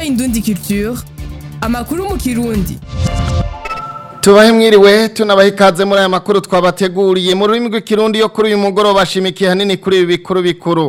Indundi Culture amakuru mu kirundi tubahe mwiriwe tunabahe ikaze muri aya makuru twabateguriye mu rurimi rw'ikirundi yo kuri uyu mugoroba bashimikiye hanini kuri ibi bikuru bikuru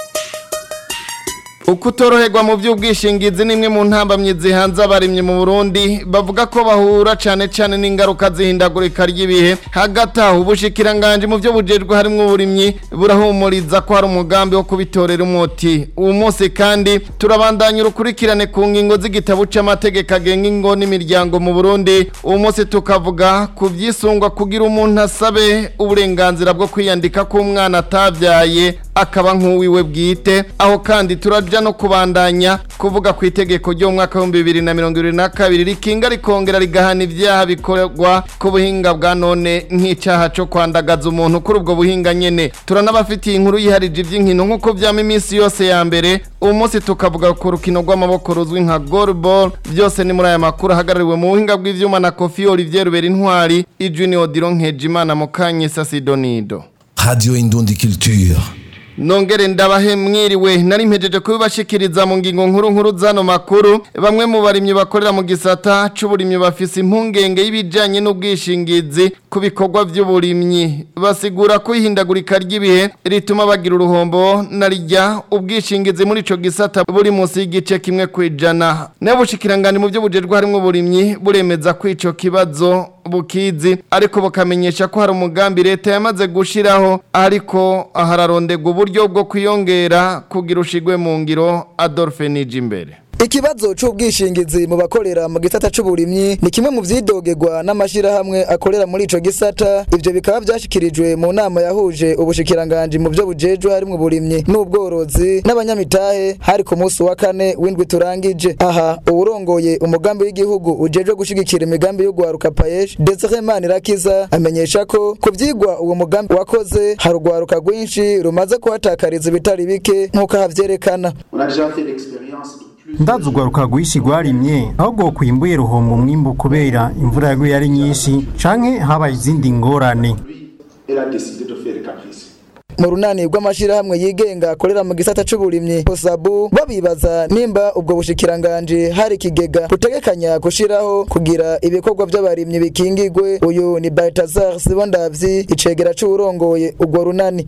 ukutoroherwa mu by'ubwishingizi ni imwe mu ntambamyi zihanze abarimyi mu Burundi bavuga ko bahura cyane cyane n'ingaruka zihindagurika ry'ibihe hagati aho ubushikiranganje mu byo bujejwe harimo uburimyi burahumuriza ko hari umugambi wo kubitorera umuti uwo munsi kandi turabandanya urukurikirane ku ngingo z'igitabo c'amategeko agenga ingo n'imiryango mu Burundi uwo munsi tukavuga ku byisungwa kugira umuntu asabe uburenganzira bwo kwiyandika k'umwana atavyaye akaba nk'uwiwe bwite aho kandi turaja no kubandanya kuvuga ku itegeko ryo mu mwaka w'ibihumbi bibiri na mirongo ibiri na kabiri rikinga rikongera rigahana ibyaha bikorwa ku buhinga bwa none nk'icyaha cyo kwandagaza umuntu kuri ubwo buhinga nyene turanabafitiye inkuru yiharije iby'inkino nk'uko byama iminsi yose ya mbere uyu munsi tukavuga ku rukino rw'amaboko ruzwi nka goalball byose ni muri aya makuru ahagarariwe mu buhinga bw'ivyuma na kofi olivier rubera intwari ijunior diron nkejimana mukanyesa sidonido Radio Indundi Culture. Nongere ndabahe mwiriwe nari mpejeje kubibashikiriza mu ngingo nkuru nkuru zano makuru bamwe mu barimyi bakorera mu gisata c'uburimyi bafise impungenge y'ibijanye n'ubwishingizi ku bikorwa vy'uburimyi basigura ko ihindagurika ry'ibihe rituma bagira uruhombo narijya ubwishingizi muri ico gisata buri munsi y'igice kimwe kwijana n'ubushikiranganje mu byo bujejwe harimo uburimyi buremeza ko ico kibazo bukizi ariko bukamenyesha ko hari umugambi leta yamaze gushiraho ariko hararondegwa uburyo bwo kwiyongera kugira ushigwe mu ngiro Adolphe Nijimbere Ikibazo c'ubwishingizi mu bakorera mu gisata c'uburimyi ni kimwe mu vyidogerwa n'amashirahamwe akorera muri ico gisata ivyo bikaba vyashikirijwe mu nama yahuje ubushikiranganje mu vyo bujejwe harimwo uburimyi n'ubworozi n'abanyamitahe hari ku munsi wa kane w'indwi turangije aha uwurongoye umugambi w'igihugu ujejwe gushigikira imigambi y'ugwaruka payesh Desire Manirakiza amenyesha ko ku vyigwa uwo mugambi wakoze hari urwaruka rwinshi rumaze kuhatakariza ibitari bike nk'uko havyerekana On a déjà fait l'expérience de plus ndazi urwaruka rwinshi rwarimye ahubwo kwimbuye ruhomba umwimbu kubera imvura yaguye ari nyinshi canke habaye izindi ngorane pluie. Elle a décidé de faire des caprices. mu runani rw'amashirahamwe yigenga akorera mu gisata c'uburimyi posabu babibaza nimba ubwo bushikiranganje hari ikigega butegekanya gushiraho kugira ibikorwa vy'abarimyi bikingigwe uyu ni Baltazar Sibondavyi icegera c'uwurongoye urwo runani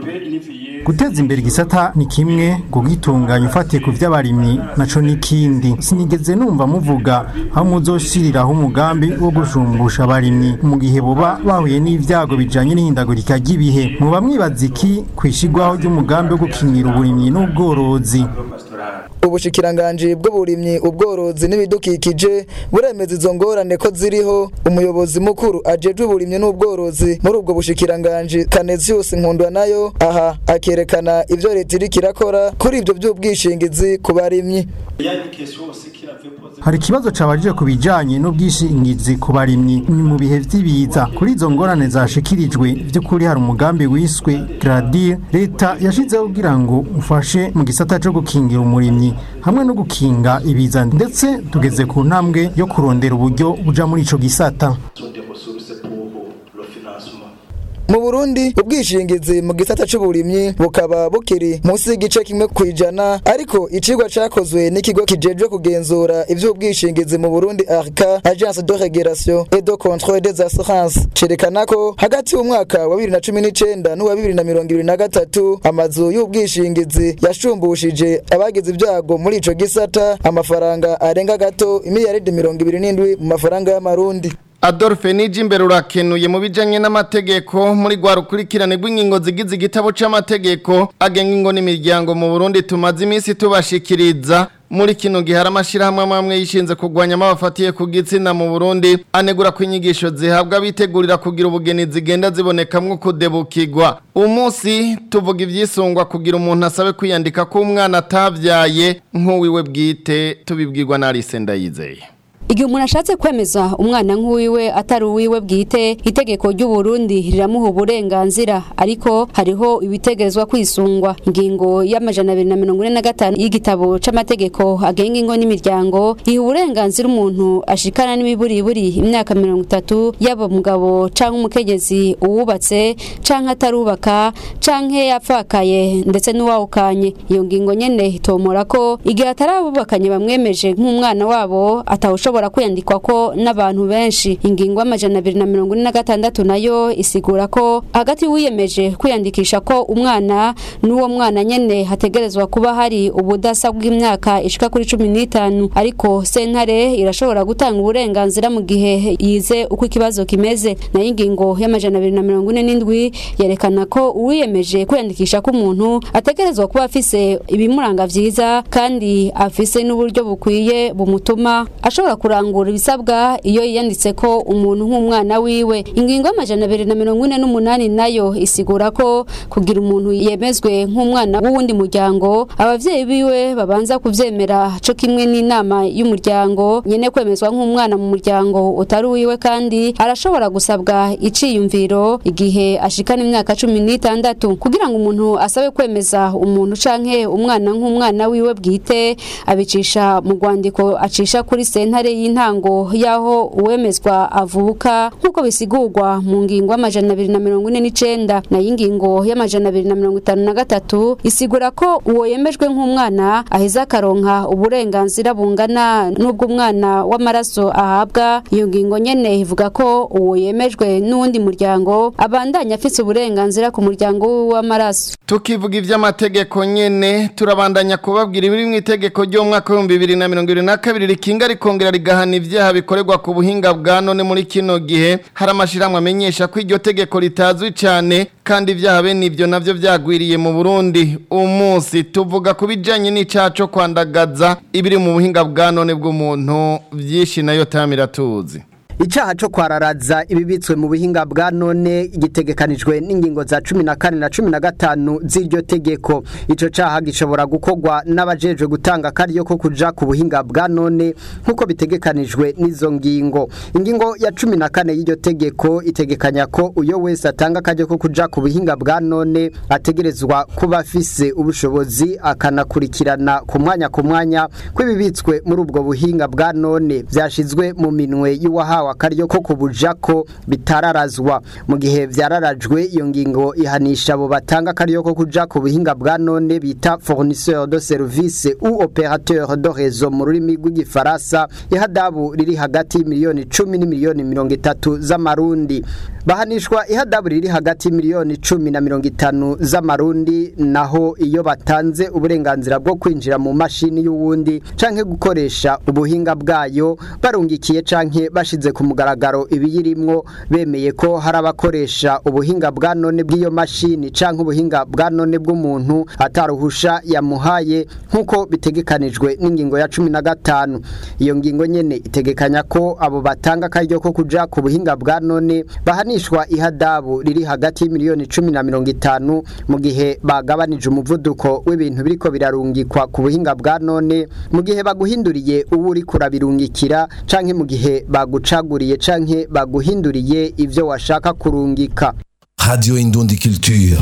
guteza imbere igisata ni kimwe kugitunganya ufatiye ku vy'abarimyi naco n'ikindi sinigeze numva muvuga aho muzoshiriraho umugambi wo gushumbusha abarimyi mu gihe boba bahuye n'ivyago bijanye n'ihindagurika ry'ibihe muba mwibaza iki kwishigwaho ry'umugambi wo gukingira uburimyi n'ubworozi ubushikiranganje bw'uburimyi ubworozi n'ibidukikije buremeza izo ngorane ko ziriho umuyobozi mukuru ajejwe uburimyi n'ubworozi muri ubwo bushikiranganje Canesius Nkundwa nayo aha akerekana ivyo leta iriko irakora kuri ivyo vy'ubwishingizi ku barimyi hari ikibazo cabajije ku bijanye n'ubwishingizi ku barimyi ni mu bihe vy'ibiza kuri izo ngorane zashikirijwe vy'ukuri hari umugambi wiswe Gradir leta yashizeho kugira ngo ufashe mu gisata co gukingira umurimyi hamwe no gukinga ibiza ndetse tugeze ku ntambwe yo kurondera uburyo buja muri ico gisata sont des ressources pour le financement. mu Burundi ubwishingizi mu gisata c'uburimyi bukaba bukiri munsi y'igice kimwe kwijana ariko icigwa cakozwe n'ikigo kijejwe kugenzura ivy'ubwishingizi mu Burundi ARCA Agence de Régulation et de Contrôle des Assurances cerekana ko hagati y'umwaka wa 2019 n'uwa 2023 amazu y'ubwishingizi yashumbushije abagize ibyago muri ico gisata amafaranga arenga gato imiliyaridi 27 mu mafaranga y'amarundi Adolphe Nijimbere urakenuye mu bijanye n'amategeko muri gwa rukurikirane rw'ingingo zigize igitabo c'amategeko agenga ingo n'imiryango mu Burundi tumaze iminsi tubashikiriza muri kino gihe hari amashirahamwe amwe yishinze kurwanya amabafatiye ku gitsina mu Burundi anegura ko inyigisho zihabwa bitegurira kugira ubugeni zigenda zibonekamwo kudebukirwa umunsi tuvuga ivyisungwa kugira umuntu asabe kwiyandika ko umwana atavyaye nk'uwiwe bwite tubibwirwa na Alice Ndayizeye igihe umuntu ashatse kwemeza umwana nk'uwiwe atari uwiwe bwite itegeko ry'u Burundi riramuha uburenganzira ariko hariho ibitegerezwa kwisungwa ingingo y'amajana abiri na mirongo ine na gatanu y'igitabo c'amategeko agenga ingo n'imiryango iha uburenganzira umuntu ashikana n'imiburiburi imyaka mirongo itatu yaba umugabo canke umukenyezi uwubatse canke atarubaka canke yapfakaye ndetse n'uwawukanye iyo ngingo nyene itomora ko igihe atarabubakanye bamwemeje nk'umwana wabo atawushobora kwiyandikwa ko n'abantu benshi ingingo y'amajana abiri na mirongo ine na gatandatu nayo isigura ko hagati wiyemeje kwiyandikisha ko umwana n'uwo mwana nyene hategerezwa kuba hari ubudasa bw'imyaka ishika kuri cumi n'itanu ariko sentare irashobora gutanga uburenganzira mu gihe yize uko ikibazo kimeze nayo ingingo y'amajana abiri na mirongo ine n'indwi yerekana ko uwiyemeje kwiyandikisha ko umuntu ategerezwa kuba afise ibimuranga vyiza kandi afise n'uburyo bukwiye bumutuma ashobora kurangura ibisabwa iyo yiyanditse ko umuntu nk'umwana wiwe ingingo y'amajana abiri na mirongo ine n'umunani nayo isigura ko kugira umuntu yemezwe nk'umwana w'uwundi muryango abavyeyi biwe babanza kuvyemera co kimwe n'inama y'umuryango nyene kwemezwa nk'umwana mu muryango utari uwiwe kandi arashobora gusabwa iciyumviro igihe ashikana imyaka cumi n'itandatu kugira ngo umuntu asabe kwemeza umuntu canke umwana nk'umwana wiwe bwite abicisha mu rwandiko acisha kuri sentare y'intango y'aho uwemezwa avuka nk'uko bisigurwa mu ngingo y'amajana abiri na mirongo ine n'icenda nayo ingingo y'amajana abiri na mirongo itanu na gatatu isigura ko uwo yemejwe nk'umwana aheza akaronka uburenganzira bungana n'ubw'umwana w'amaraso ahabwa iyo ngingo nyene ivuga ko uwo yemejwe n'uwundi muryango abandanya afise uburenganzira ku muryango wiwe w'amaraso tukivuga ivy'amategeko nyene turabandanya kubabwira ibiri mu itegeko ry'umwaka w'ibihumbi bibiri na mirongo ibiri na kabiri rikinga rikongera rigahana ivyaha bikorerwa ku buhinga bwa none muri kino gihe hari amashirahamwe amenyesha ko iryo tegeko ritazwi cane kandi ivyaha bene ivyo navyo vyagwiriye mu Burundi umunsi tuvuga ku bijanye n'icaha co kwandagaza ibiri mu buhinga bwa none bw'umuntu vyinshi nayo tamira tuzi Icaha co kwararaza ibibitswe mu buhinga bwa none gitegekanijwe n'ingingo za 14 na 15 z'iryo tegeko ico caha gishobora gukorwa n'abajejwe gutanga kariyo ko kuja ku buhinga bwa none nkuko bitegekanijwe n'izo ngingo ingingo ya 14 y'iryo tegeko itegekanya ko uyo wese atanga kariyo ko kuja ku buhinga bwa none ategerezwa kuba afise ubushobozi akanakurikirana ku mwanya ku mwanya kw'ibibitswe muri ubwo buhinga bwa none vyashizwe mu minwe y'uwahawe akaryo ko kubujako bitararazwa mu gihe vyararajwe iyo ngingo ihanisha abo batanga akaryo ko kuja ku buhinga bwa none bita fournisseur de service ou opérateur de réseau mu rurimi rw'igifaransa ihadabu riri hagati y'imiliyoni 10 n'imiliyoni 30 z'amarundi bahanishwa ihadabu riri hagati y'imiliyoni 10 na 50 z'amarundi naho iyo batanze uburenganzira bwo kwinjira mu mashini y'uwundi canke gukoresha ubuhinga bwayo barungikiye canke bashize ku mugaragaro ibiyirimwo bemeye ko hari abakoresha ubuhinga bwa none bw'iyo mashini canke ubuhinga bwa none bw'umuntu ataruhusha yamuhaye nk'uko bitegekanijwe n'ingingo ya cumi na gatanu iyo ngingo nyene itegekanya ko abo batanga akaryo ko kuja ku buhinga bwa none bahanishwa ihadabu riri hagati y'imiliyoni cumi na mirongo itanu mu gihe bagabanije umuvuduko w'ibintu biriko birarungikwa ku buhinga bwa none mu gihe baguhinduriye uwo uriko urabirungikira canke mu gihe bagucaguriye canke baguhinduriye ivyo washaka kurungika Radio Indundi Culture.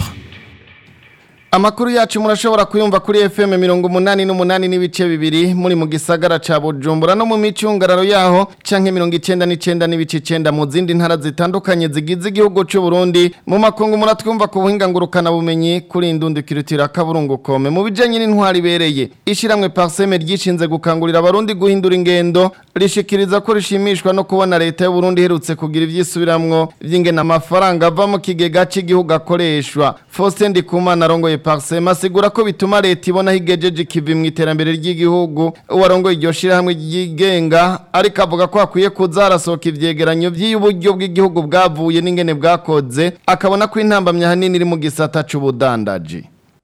Amakuru yacu murashobora kuyumva kuri FM mirongo umunani n'umunani n'ibice bibiri muri mu gisagara ca Bujumbura no mu micungararo yaho canke mirongo icenda n'icenda n'ibice icenda mu zindi ntara zitandukanye zigize igihugu c'u Burundi mu makungu muratwumva ku buhinga ngurukana bumenyi kuri indundi kirutira kaburungu kome mu bijanye n'intwari bereye ishiramwe Parseme ryishinze gukangurira abarundi guhindura ingendo rishikiriza ko rishimishwa no kubona leta y'u Burundi herutse kugira ivyisubiramwo vy'ingena amafaranga ava mu kigega c'igihugu akoreshwa Faustin Ndikumana arongoye Parsema asigura ko bituma leta ibona higejeje ikivi mu iterambere ry'igihugu uwarongoye iryo shirahamwe ryigenga ariko avuga ko hakwiye kuza harasohoka ivyegeranyo vy'uburyo bw'igihugu bwavuye n'ingene bwakoze akabona ko intambamya hanini iri mu gisata c'ubudandaji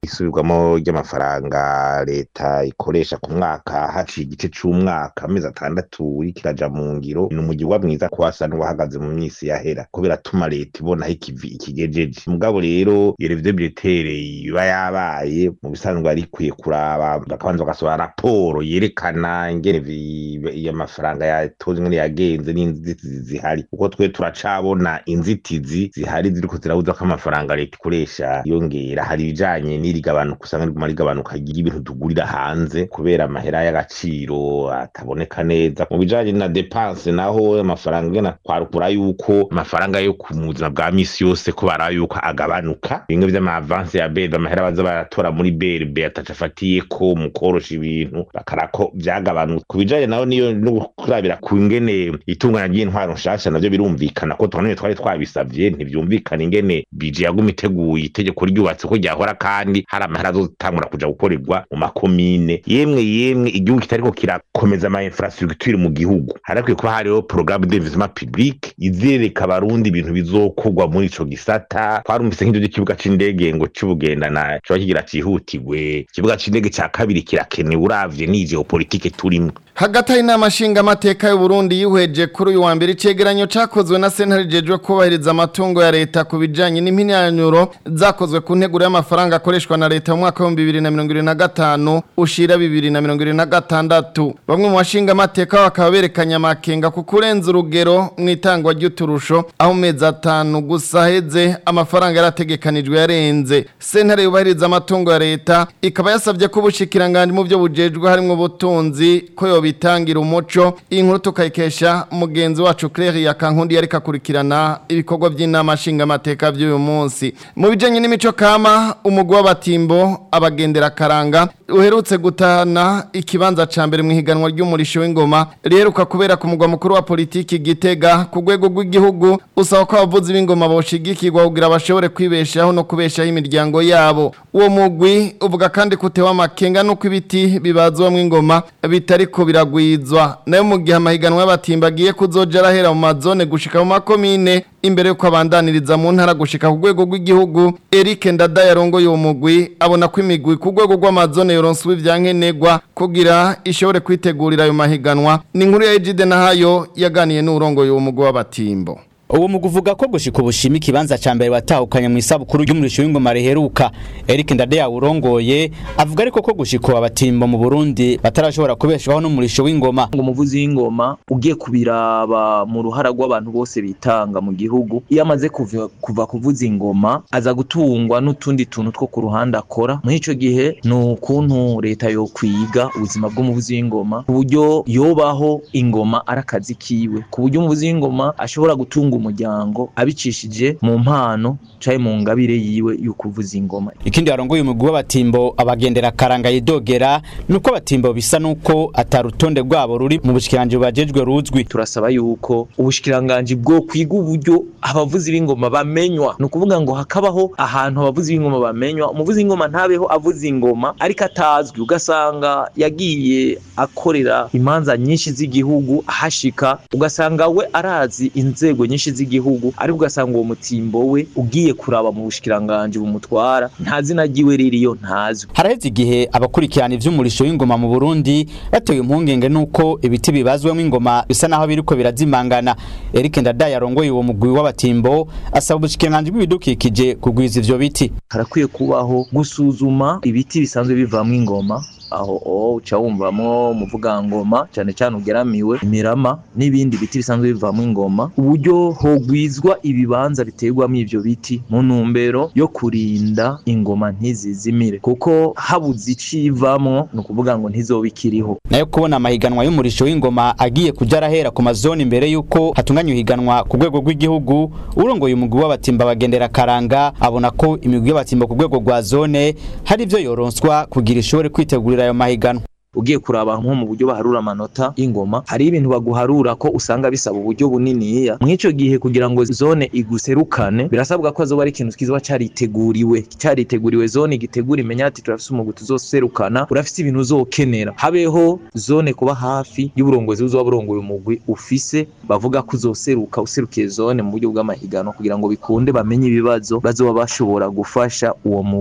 isubirwamo ry'amafaranga leta ikoresha ku mwaka haciye igice c'umwaka amezi atandatu uriko iraja mu ngiro ni umugirwa mwiza ko wasa n'uwahagaze mu minsi yahera ko biratuma leta ibona aho ikivi ikigejeje mugabo rero iyo revide biretere iba yabaye mu bisanzwe ari ikwiye kuraba bakabanza bagasohora raporo yerekana ingene iyo mafaranga yatonze ingene yagenze n'inzitizi zihari kuko twe turacabona inzitizi zihari ziriko zirabuza ko amafaranga leta ikoresha yongera hari ibijanye n'irigabanuka usanga riguma rigabanuka ry'ibintu tugurira hanze kubera amahera y'agaciro ataboneka neza mu bijanye na depanse naho amafaranga ngena twarukura yuko amafaranga yo ku buzima bwa misi yose ko bara yuko agabanuka bimwe vy'amavanse ya BRB amahera baza baratora muri BRB ataca afatiyeko mu korosha ibintu bakarako vyagabanutse ku bijanye naho niyo no kurabira ku ngene itunganya ry'intwaro nshasha navyo birumvikana ko twanone twari twabisavye ntivyumvikana ingene bije yaguma iteguye itegeko ryubatse ko ryahora kandi hari amahera azotangura kuja gukorerwa mu makomine yemwe yemwe igihugu kitariko kirakomeza ama infrastructure mu gihugu harakwiye kuba hariho programme d'investissement public izereka abarundi ibintu bizokorwa muri ico gisata twarumvise nk'ivyo vy'ikibuga c'indege ngo c'ubugendana coba kigira cihutirwe ikibuga c'indege ca kabiri kirakenewe uravye ni geopolitike turimwo hagati y'inama nshingamateka y'uburundi yihweje kuri uyu wa mbere icegeranyo cakozwe na sentare jejwe kubahiriza amatungo ya leta ku bijanye n'impinyanyo zakozwe ku nteguro y'amafaranga akoreshwa na leta mu mwaka w'ibihumbi bibiri na mirongo ibiri na gatanu ushira bibiri na mirongo ibiri na gatandatu bamwe mu bashingamateka bakaba berekanye amakenga ku kurenza urugero mu itangwa ry'uturusho aho mu mezi atanu gusa heze amafaranga yarategekanijwe yarenze sentare yubahiriza amatungo ya leta ikaba yasabye ko ubushikiranganje mu byo bujejwe harimwo ubutunzi ko yobitangira umuco iyi nkuru tukayikesha mugenzi wacu Claire Yakankundi yareka kurikirana ibikorwa by'inama nshingamateka by'uyu munsi mu bijanye n'imico kama umugwi w'abatimbo abagendera karanga uherutse gutana ikibanza ca mbere mu higanwa ry'umurisho w'ingoma riheruka kubera ku mugwa mukuru wa politiki Gitega ku rwego rw'igihugu usaba ko abavuzi b'ingoma boshigikirwa kugira bashobore kwibeshaho no kubeshaho imiryango yabo uwo mugwi uvuga kandi kutewa amakenga nuko ibiti bibazwamwo ingoma bitariko biragwizwa nayo mu gihe amahiganwa y'abatimba agiye kuzoja arahera mu mazone gushika mu makomine imbere yuko abandaniriza mu ntara gushika ku rwego rw'igihugu Eric Ndada yarongoye uwo mugwi abona ko imigwi ku rwego rw'amazone yoronswe ivyankenerwa kugira ishobore kwitegurira ayo mahiganwa ni inkuru ya Ejide Nahayo yaganiye n'urongoye uwo mugwi w'abatimbo uwo mu kuvuga ko gushika ubushimi kibanza ca mbere watahukanye mu isabukuru y'umurisho w'ingoma riheruka Eric Ndade yawurongoye avuga ariko ko gushika abatimbo mu Burundi batarashobora kubeshwaho n'umurisho w'ingoma ngo umuvuzi w'ingoma ugiye kubiraba mu ruhara rw'abantu bose bitanga mu gihugu iyo amaze kuva, kuva kuvuza ingoma aza gutungwa n'utundi tuntu two ku ruhande akora muri ico gihe ni ukuntu leta yo kwiga ubuzima bw'umuvuzi w'ingoma ku buryo yobaho ingoma ari akazi kiwe ku buryo umuvuzi w'ingoma ashobora gutunga umuryango abicishije mu mpano caye mu ngabire yiwe y'ukuvuza ingoma ikindi yarongoye umugwi w'abatimbo abagendera karanga yidogera nuko abatimbo bisa nuko atarutonde rwabo ruri mu bushikiranje bajejwe ruzwi turasaba yuko ubushikiranganje bwo kwiga uburyo abavuzi b'ingoma bamenywa ni ukuvuga ngo hakabaho ahantu abavuzi b'ingoma bamenywa umuvuzi w'ingoma ntabeho avuza ingoma ariko atazwi ugasanga yagiye akorera imanza nyinshi z'igihugu ahashika ugasanga we arazi inzego nyinshi z'igihugu ariko ugasanga uwo mutimbo we ugiye kuraba mu bushikiranganje bumutwara nta zina ryiwe ririyo ntazwi haraheze igihe abakurikirana ivy'umurisho w'ingoma mu Burundi batewe impungenge nuko ibiti bibazwemo ingoma bisa naho biriko birazimangana Eric Ndada yarongoye uwo mugwi w'abatimbo asaba ubushikiranganje bw'ibidukikije kugwiza ivyo biti harakwiye kubaho gusuzuma ibiti bisanzwe bivamwo ingoma aho o uca wumvamo umuvugangoma cyane cyane ugeramiwe imirama n'ibindi biti bisanzwe bivamo ingoma uburyo hogwizwa ibibanza biterwamo ivyo biti mu ntumbero yo kurinda ingoma ntizizimire kuko habuze icivamwo ni ukuvuga ngo ntizoba ikiriho nayo kubona amahiganwa y'umurisho w'ingoma agiye kuja arahera ku mazoni imbere yuko hatunganywa ihiganwa ku rwego rw'igihugu urongoye umugwi w'abatimba bagendera karanga abona ko imigwi y'abatimba ku rwego rwa zone hari ivyo yoronswa kugira ishobore kwitegurira ayo mahiganwa ugiye kuraba nko mu buryo baharura amanota y'ingoma hari ibintu baguharura ko usanga bisaba uburyo buniniya mw'ico gihe kugira ngo zone iguserukane birasabwa ko azoba ari ikintu kizoba cariteguriwe cariteguriwe zone igitegura imenya ati turafise umugwi tuzoserukana urafise ibintu uzokenera habeho zone kuba hafi y'uburongozi buzoba burongoye umugwi ufise bavuga ko uzoseruka userukiye zone mu buryo bw'amahiganwa kugira ngo bikunde bamenye ibibazo bazoba bashobora gufasha uwo mugwi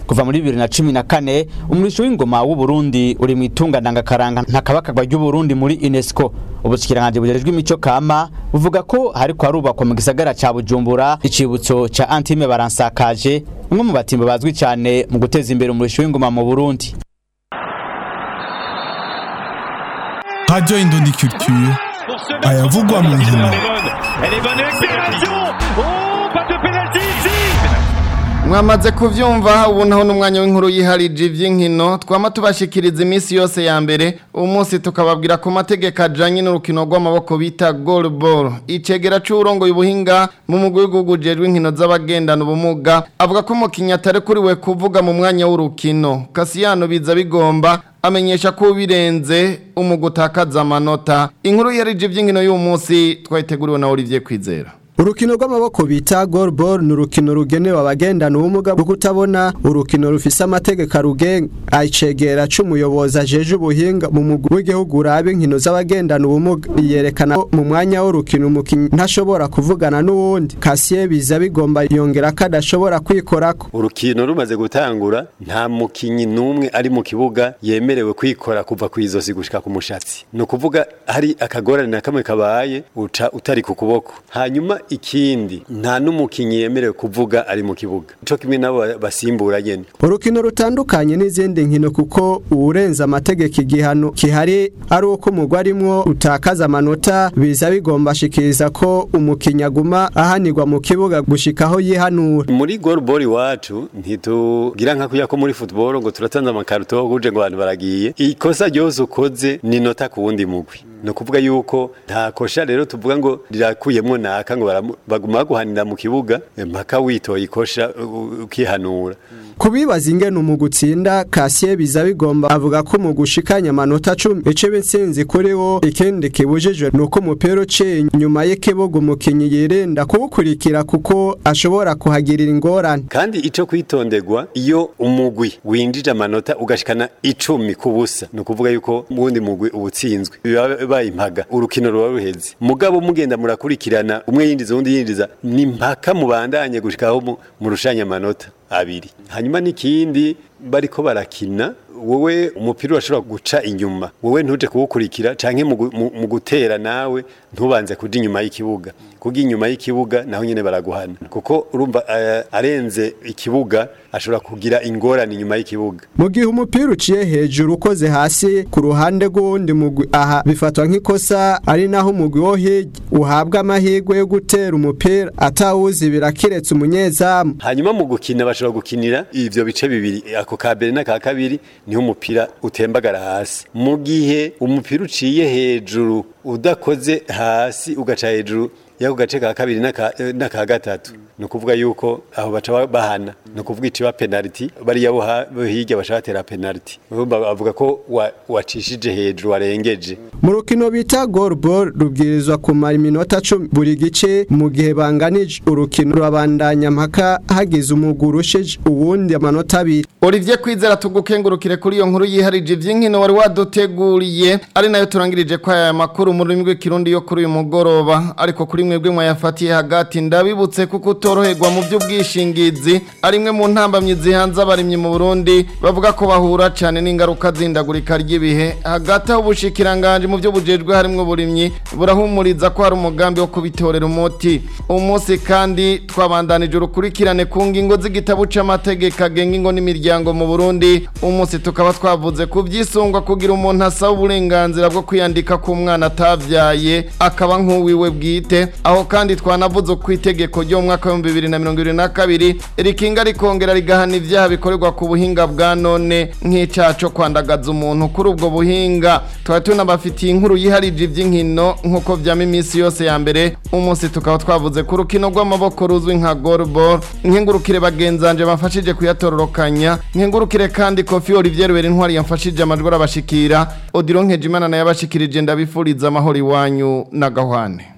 kuva muri bibiri na cumi na kane umurisho w'ingoma w'u Burundi uri mu itunga ndangakaranga ntakabakagwa ry'u Burundi muri UNESCO ubushikiranganje bujejwe imico kama buvuga ko hariko harubakwa mu gisagara ca Bujumbura icibutso ca Antime Baransakaje umwe mu batimba bazwi cyane mu guteza imbere umurisho w'ingoma mu Burundi Radio Indondi Culture ayavugwa mu nkino mwamaze kuvyumva ubu naho n'umwanya w'inkuru yiharije ivy'inkino twama tubashikiriza iminsi yose ya mbere umunsi tukababwira ku mategeko ajanye n'urukino rw'amaboko bita goalball icegera c'urongoye ubuhinga mu mugwi w'igihugu ujejwe inkino z'abagendana ubumuga avuga ko umukinyi atarekuriwe kuvuga mu mwanya w'urukino kasiyano biza bigomba amenyesha ko birenze umugutakaza amanota inkuru yarije ivy'inkino y'uyu munsi twayiteguriwe na Olivier Kwizera urukino rw'amaboko bita goalball ni urukino rugenewe abagendana ubumuga bwo kutabona urukino rufise amategeko arugenga ayicegera c'umuyobozi ajeje ubuhinga mu mugwi w'igihugu uraba inkino z'abagendana ubumuga yerekana ko mu mwanya w'urukino umukinyi ntashobora kuvugana n'uwundi kasiye biza bigomba yongera ko adashobora kwikorako urukino rumaze gutangura nta mukinyi n'umwe ari mu kibuga yemerewe kwikora kuva ku izosi gushika ku mushatsi ni ukuvuga hari akagorane na kamwe kabaye uca utari ku kuboko hanyuma ikindi nta n'umukinyi yemerewe kuvuga ari mu kibuga ico kimwe nabo basimbura nyene urukino rutandukanye n'izindi nkino kuko uwurenza amategeko igihano kihari ari uko umugwi arimwo utakaza amanota biza bigomba ashikiriza ko umukinyi aguma ahanirwa mu kibuga gushika aho yihanura muri goalball iwacu ntitugira nka kuya ko muri football ngo turatanze amakaruto ho kuje ngo abantu baragiye ikosa ryose ukoze ni nota ku wundi mugwi ni ukuvuga yuko nta kosha rero tuvuga ngo rirakuyemwo naka ngo baguma baguhanira mu kibuga mpaka witoye ikosha ukihanura kubibaza ingene mu gutsinda kasiye biza bigomba avuga ko mu gushikanya amanota 10 ice bitsinzi kuri wo ikindi kibujijwe nuko umupira uciye nyuma y'ikibuga umukinyi yirenda kuwukurikira kuko ashobora kuhagirira ingorane kandi ico kwitondegwa iyo umugwi winjije amanota ugashikana icumi ku busa ni ukuvuga yuko ubundi mugwi ubutsinzwe biba impaga urukino ruba ruheze mugabo mugenda murakurikirana umwe yinjiza uwundi yinjiza ni mpaka mubandanye gushikaho murushanya amanota abiri hanyuma n'ikindi bariko barakina wowe umupira urashobora guca inyuma wowe ntuje kuwukurikira canke mu gutera nawe ntubanze kuja inyuma y'ikibuga kuko inyuma y'ikibuga naho nyene baraguhana kuko urumva uh, arenze ikibuga ashobora kugira ingorane inyuma y'ikibuga mu gihe umupira uciye hejuru ukoze hasi ku ruhande rw'uwundi mugwi aha bifatwa nk'ikosa ari naho umugwi wo hirya uhabwa amahirwe yo gutera umupira atawuzibira kiretse umunyezamu hanyuma mu gukina bashobora gukinira ivyo bice bibiri ako ka mbere n'aka kabiri niho umupira utembagara hasi mu gihe umupira uciye hejuru udakoze hasi ugaca hejuru yako gace ka kabiri n'aka gatatu ni ukuvuga yuko aho baca bahana ni ukuvuga iciba penaliti bariya bo hirya baca batera penaliti bavuga ko wacishije hejuru warengeje mu rukino bita goalball rubwirizwa kumara iminota cumi buri gice mu gihe banganije urukino rurabandanya mpaka hagize umugwi urushije uwundi amanota abiri Olivier Kwizera tugukengurukire kuri iyo nkuru yiharije ivy'inkino wari waduteguriye ari nayo turangirije kwa aya makuru mu rurimi rw'ikirundi yo kuri uyu mugoroba ariko kuri mwebwe mwayafatiye hagati ndabibutse kuko utoroherwa mu by'ubwishingizi ari imwe mu ntambamyi zihanze abarimyi mu Burundi bavuga ko bahura cyane n'ingaruka zindagurika ry'ibihe hagati aho ubushikiranganje mu byo bujejwe harimwo uburimyi burahumuriza ko hari umugambi wo kubitorera umuti umunsi kandi twabandanije urukurikirane ku ngingo z'igitabo c'amategeko agenga ingo n'imiryango mu Burundi umunsi tukaba twavuze ku byisungwa kugira umuntu asaba uburenganzira bwo kwiyandika ku mwana atavyaye akaba nk'uwiwe bwite aho kandi twanavuze ku itegeko ryo mu mwaka wa 2022 rikinga rikongera rigahana ivyaha bikorerwa ku buhinga bwa none nk'icyaha cyo kwandagaza umuntu kuri ubwo buhinga twari tunabafitiye inkuru yiharije iby'inkino nk'uko vyama iminsi yose ya mbere umunsi tukaba twavuze ku rukino rw'amaboko ruzwi nka goalball nkengurukire bagenzanje bamfashije kuyatororokanya nkengurukire kandi Kofi Olivier Rubera intwari yamfashije amajwi arabashikira Odilon Nkejimana naye abashikirije ndabifuriza amahoro iwanyu na gahwane